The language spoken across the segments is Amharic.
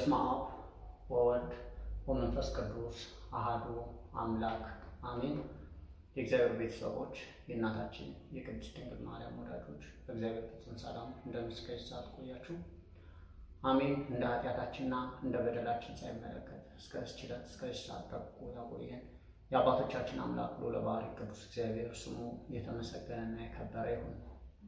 በስመ አብ ወወልድ ወመንፈስ ቅዱስ አሃዱ አምላክ አሜን። የእግዚአብሔር ቤተሰቦች የእናታችን የቅድስት ድንግል ማርያም ወዳጆች በእግዚአብሔር ፍጹም ሰላም እንደምስከች ሰዓት ቆያችሁ። አሜን። እንደ ኃጢአታችንና እንደ በደላችን ሳይመለከት እስከ እስችለት እስከ ሰዓት ጠብቆ ያቆየን የአባቶቻችን አምላክ ልዑለ ባሕርይ ቅዱስ እግዚአብሔር ስሙ የተመሰገነና የከበረ ይሁን።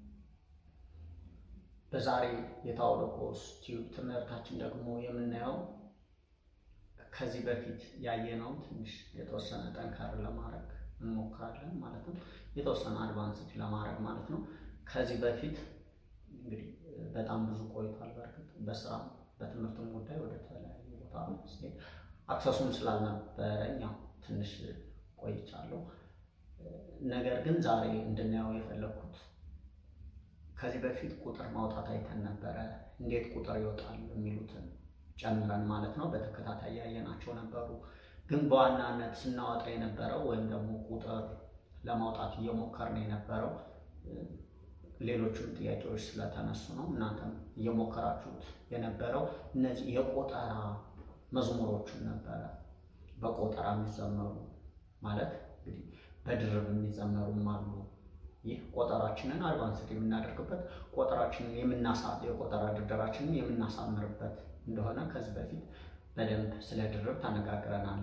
በዛሬ የታኦሎጎስ ቲዩብ ትምህርታችን ደግሞ የምናየው ከዚህ በፊት ያየነው ትንሽ የተወሰነ ጠንከር ለማድረግ እንሞክራለን ማለት ነው። የተወሰነ አድቫንስድ ለማድረግ ማለት ነው። ከዚህ በፊት እንግዲህ በጣም ብዙ ቆይቷል። በእርግጥ በስራ በትምህርትም ጉዳይ ወደ ተለያዩ ቦታ ስሄድ አክሰሱም ስላልነበረኝ ያው ትንሽ ቆይቻለሁ። ነገር ግን ዛሬ እንድናየው የፈለግኩት ከዚህ በፊት ቁጥር ማውጣት አይተን ነበረ። እንዴት ቁጥር ይወጣል የሚሉትን ጨምረን ማለት ነው በተከታታይ ያየናቸው ነበሩ። ግን በዋናነት ስናወጣ የነበረው ወይም ደግሞ ቁጥር ለማውጣት እየሞከርን የነበረው ሌሎቹም ጥያቄዎች ስለተነሱ ነው። እናንተም እየሞከራችሁት የነበረው እነዚህ የቆጠራ መዝሙሮችን ነበረ። በቆጠራ የሚዘመሩ ማለት እንግዲህ በድርብ የሚዘመሩም አሉ። ይህ ቆጠራችንን አድቫንስድ የምናደርግበት ቆጠራችንን የምናሳ የቆጠራ ድርደራችንን የምናሳምርበት እንደሆነ ከዚህ በፊት በደንብ ስለ ድርብ ተነጋግረናል።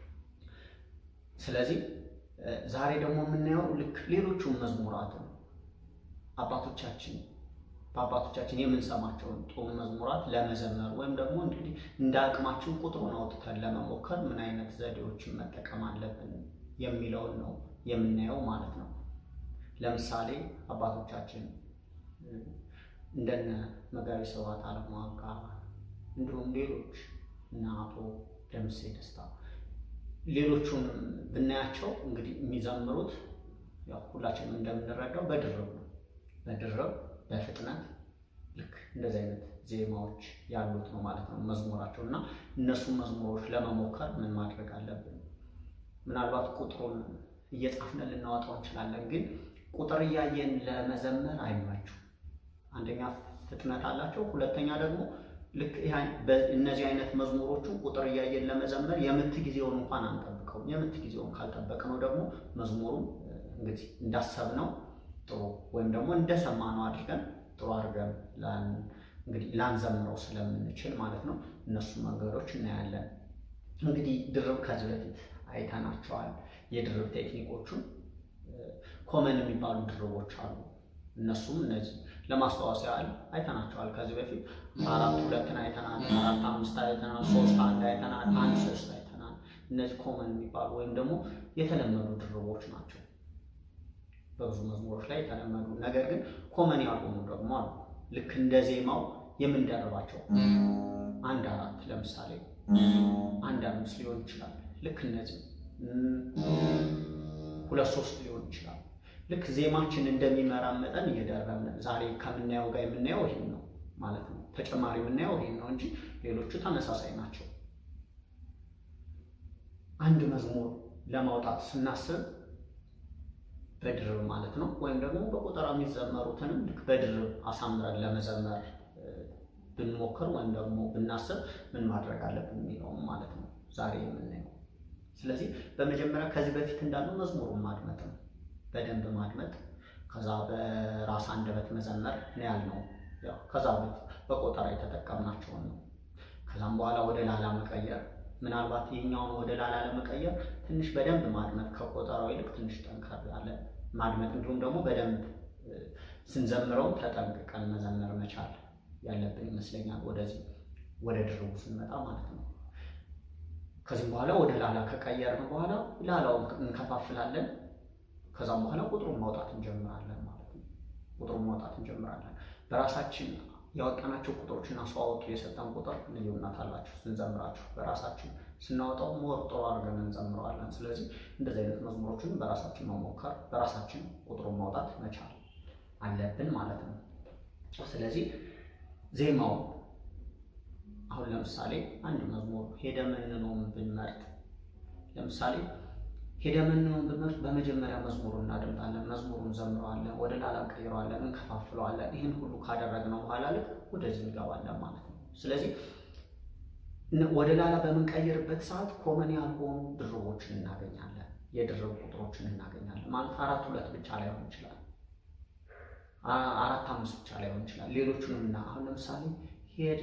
ስለዚህ ዛሬ ደግሞ የምናየው ልክ ሌሎቹን መዝሙራትን አባቶቻችን በአባቶቻችን የምንሰማቸውን ጥሩ መዝሙራት ለመዘመር ወይም ደግሞ እንግዲህ እንደ አቅማችን ቁጥሩን አውጥተን ለመሞከር ምን አይነት ዘዴዎችን መጠቀም አለብን የሚለውን ነው የምናየው ማለት ነው። ለምሳሌ አባቶቻችን እንደነ መጋቢ ስብሐት አለማዋጋ እንዲሁም ሌሎች እና አቶ ደምሴ ደስታ ሌሎቹንም ብናያቸው እንግዲህ የሚዘምሩት ያው ሁላችንም እንደምንረዳው በድርብ ነው። በድርብ በፍጥነት ልክ እንደዚህ አይነት ዜማዎች ያሉት ነው ማለት ነው መዝሙራቸው እና እነሱን መዝሙሮች ለመሞከር ምን ማድረግ አለብን? ምናልባት ቁጥሩን እየጻፍን ልናወጣው እንችላለን፣ ግን ቁጥር እያየን ለመዘመር አይመቹም። አንደኛ ፍጥነት አላቸው፣ ሁለተኛ ደግሞ ልክ እነዚህ አይነት መዝሙሮቹ ቁጥር እያየን ለመዘመር የምት ጊዜውን እንኳን አንጠብቀውም። የምት ጊዜውን ካልጠበቅነው ደግሞ መዝሙሩ እንግዲህ እንዳሰብነው ጥሩ ወይም ደግሞ እንደሰማነው አድርገን ጥሩ አድርገን እንግዲህ ላንዘምረው ስለምንችል ማለት ነው። እነሱ መንገዶች እናያለን። እንግዲህ ድርብ ከዚህ በፊት አይተናቸዋል። የድርብ ቴክኒኮቹን ኮመን የሚባሉ ድርቦች አሉ። እነሱም እነዚህ ለማስታወስ ያህል አይተናቸዋል። ከዚህ በፊት አራት ሁለትን አይተናል፣ አራት አምስት አይተናል፣ ሶስት አንድ አይተናል፣ አንድ ሶስት አይተናል። እነዚህ ኮመን የሚባሉ ወይም ደግሞ የተለመዱ ድርቦች ናቸው። በብዙ መዝሙሮች ላይ የተለመዱ ነገር ግን ኮመን ያልሆኑ ደግሞ አሉ። ልክ እንደ ዜማው የምንደርባቸው አንድ አራት ለምሳሌ አንድ አምስት ሊሆን ይችላል። ልክ እነዚህ ሁለት ሶስት ሊሆን ይችላል። ልክ ዜማችን እንደሚመራ መጠን እየደረብን ዛሬ ከምናየው ጋር የምናየው ይሄን ነው ማለት ነው። ተጨማሪ የምናየው ይሄን ነው እንጂ ሌሎቹ ተመሳሳይ ናቸው። አንድ መዝሙር ለማውጣት ስናስብ በድርብ ማለት ነው ወይም ደግሞ በቆጠራ የሚዘመሩትንም ልክ በድርብ አሳምረን ለመዘመር ብንሞክር ወይም ደግሞ ብናስብ ምን ማድረግ አለብን የሚለውም ማለት ነው ዛሬ የምናየው። ስለዚህ በመጀመሪያ ከዚህ በፊት እንዳለው መዝሙሩን ማድመጥ ነው በደንብ ማድመጥ ከዛ በራስ አንደበት መዘመር ነው ያልነው። ያው ከዛ በፊት በቆጠራ የተጠቀምናቸውን ነው። ከዛም በኋላ ወደ ላላ መቀየር፣ ምናልባት ይህኛውን ወደ ላላ ለመቀየር ትንሽ በደንብ ማድመጥ ከቆጠራው ይልቅ ትንሽ ጠንከር ያለ ማድመጥ፣ እንዲሁም ደግሞ በደንብ ስንዘምረው ተጠንቅቀን መዘመር መቻል ያለብን ይመስለኛል። ወደዚህ ወደ ድርቡ ስንመጣ ማለት ነው። ከዚህም በኋላ ወደ ላላ ከቀየርን በኋላ ላላውን እንከፋፍላለን። ከዛም በኋላ ቁጥሩን ማውጣት እንጀምራለን ማለት ነው። ቁጥሩን ማውጣት እንጀምራለን። በራሳችን ያወጣናቸው ቁጥሮችና ሰው አወጡ የሰጠን ቁጥር ልዩነት አላቸው። ስንዘምራቸው በራሳችን ስናወጣው ሞር ጥሩ አድርገን እንዘምረዋለን። ስለዚህ እንደዚህ አይነት መዝሙሮችን በራሳችን መሞከር፣ በራሳችን ቁጥሩን ማውጣት መቻል አለብን ማለት ነው። ስለዚህ ዜማው አሁን ለምሳሌ አንድ መዝሙር ሄደ መንኖም ብንመርጥ ለምሳሌ ሄደ መንኖም ብንመርጥ በመጀመሪያ መዝሙሩን እናደምጣለን፣ መዝሙሩን ዘምረዋለን፣ ወደ ላላ ቀይረዋለን፣ እንከፋፍለዋለን። ይህን ሁሉ ካደረግነው በኋላ ልክ ወደዚህ እንገባለን ማለት ነው። ስለዚህ ወደ ላላ በምንቀይርበት ሰዓት ኮመን ያልሆኑ ድርቦችን እናገኛለን። የድርብ ቁጥሮችን እናገኛለን። ማለት አራት ሁለት ብቻ ላይሆን ይችላል። አራት አምስት ብቻ ላይሆን ይችላል። ሌሎቹንም እና አሁን ለምሳሌ ሄደ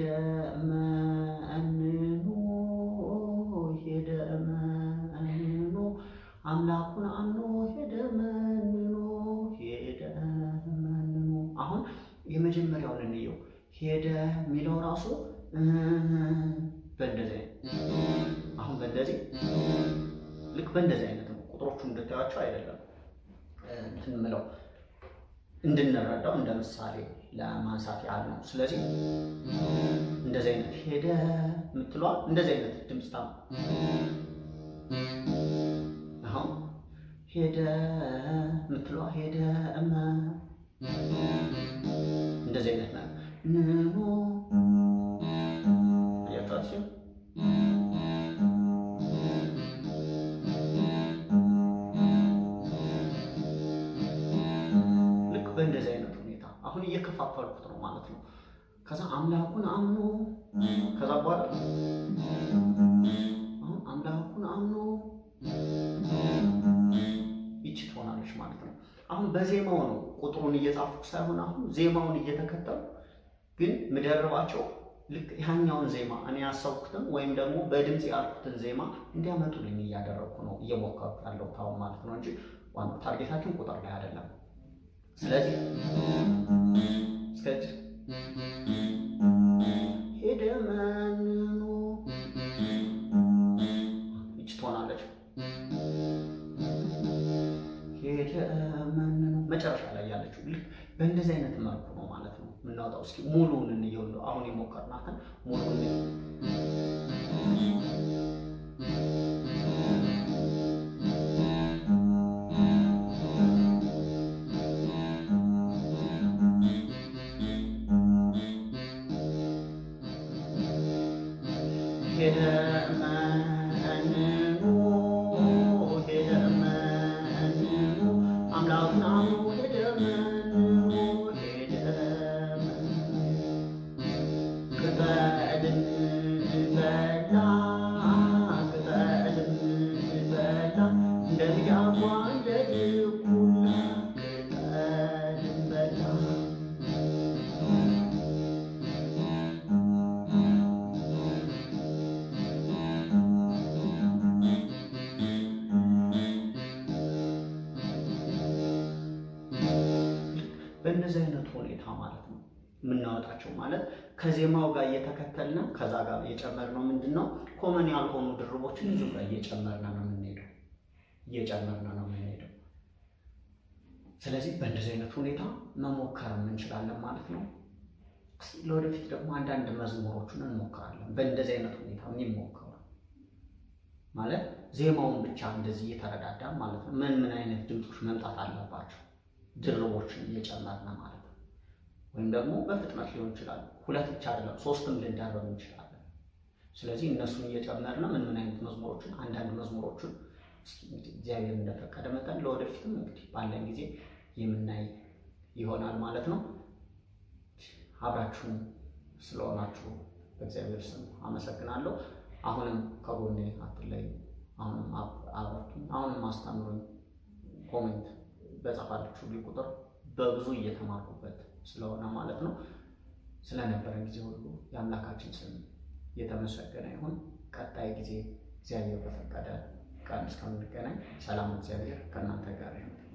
መኑ ሄደ መኑ አምላኩን አምኖ ሄደ መንኖ ሄደ መንኖ። አሁን የመጀመሪያውን እንየው። ሄደ የሚለው ራሱ በእንደዚህ አሁን በእንደዚህ ልክ በእንደዚህ አይነት ነው። ቁጥሮቹ እንድታያቸው አይደለም እንትን የምለው እንድንረዳው እንደ ምሳሌ ለማንሳት ያህል ነው። ስለዚህ እንደዚህ አይነት ሄደ የምትለዋ እንደዚህ አይነት ድምፅ ታ አሁን ሄደ የምትለዋ ሄደ እመ እንደዚህ አይነት ነው። ንኖ አያቷቸው ልክ በእንደዚህ አይነት ሁኔታ አሁን እየከፋፈልኩት ነው ማለት ነው። ከዛ አምላኩን አምኖ ከዛ በኋላ አሁን አምላኩን አምኖ ይቺ ትሆናለች ማለት ነው። አሁን በዜማው ነው ቁጥሩን እየጻፍኩ ሳይሆን አሁን ዜማውን እየተከተሉ ግን ምደርባቸው ልክ ያኛውን ዜማ እኔ ያሰብኩትን ወይም ደግሞ በድምፅ ያልኩትን ዜማ እንዲያመጡልኝ እያደረግኩ ነው እየሞከርኩ ያለው ታውን ማለት ነው እንጂ ዋናው ታርጌታችን ቁጥር ላይ አይደለም። ስለዚህ እስከዚህ ሄደ መንኑ ይች ትሆናለች። ሄደ መንኑ መጨረሻ ላይ ያለችው ልክ በእንደዚህ አይነት መልኩ ነው ማለት ነው የምናወጣው። እስኪ ሙሉውን እንየው። እንደው አሁን የሞከርናትን ሙሉውን ሄደ መንኑ ሄደ መንኑ አምላኩን አምኖ ሄደ መንኑ ሄደ ቅጠልን በላ ቅጠልን በላ እንደ ሚዳቋ እንደ ድኩላ ቅጠልን በላ በእንደዚህ አይነት ሁኔታ ማለት ነው የምናወጣቸው ማለት ከዜማው ጋር እየተከተልን ከዛ ጋር እየጨመርነው ምንድን ነው ኮመን ያልሆኑ ድርቦችን እዚሁ ጋር እየጨመርን ነው የምንሄደው እየጨመርን ነው የምንሄደው። ስለዚህ በእንደዚህ አይነት ሁኔታ መሞከር እንችላለን ማለት ነው። ለወደፊት ደግሞ አንዳንድ መዝሙሮችን እንሞክራለን። በእንደዚህ አይነት ሁኔታ የሚሞከሩ ማለት ዜማውን ብቻ እንደዚህ እየተረዳዳ ማለት ነው ምን ምን አይነት ድምፆች መምጣት አለባቸው ድርቦችን እየጨመርን ማለት ነው። ወይም ደግሞ በፍጥነት ሊሆን ይችላል። ሁለት ብቻ አይደለም ሶስትም ልንደርብ እንችላለን። ስለዚህ እነሱን እየጨመርን ምን ምን አይነት መዝሙሮችን አንዳንድ መዝሙሮችን እስኪ እንግዲህ እግዚአብሔር እንደፈቀደ መጠን ለወደፊትም እንግዲህ ባለን ጊዜ የምናይ ይሆናል ማለት ነው። አብራችሁን ስለሆናችሁ በእግዚአብሔር ስም አመሰግናለሁ። አሁንም ከጎኔ አትለዩ። አሁንም አብራችሁኝ፣ አሁንም አስተምሩኝ። ኮሜንት በጻፋችሁ ቁጥር በብዙ እየተማርኩበት ስለሆነ ማለት ነው። ስለነበረን ጊዜ ሁሉ የአምላካችን ስም የተመሰገነ ይሁን። ቀጣይ ጊዜ እግዚአብሔር በፈቀደ ቀን እስከምንገናኝ ሰላም፣ እግዚአብሔር ከእናንተ ጋር ይሁን።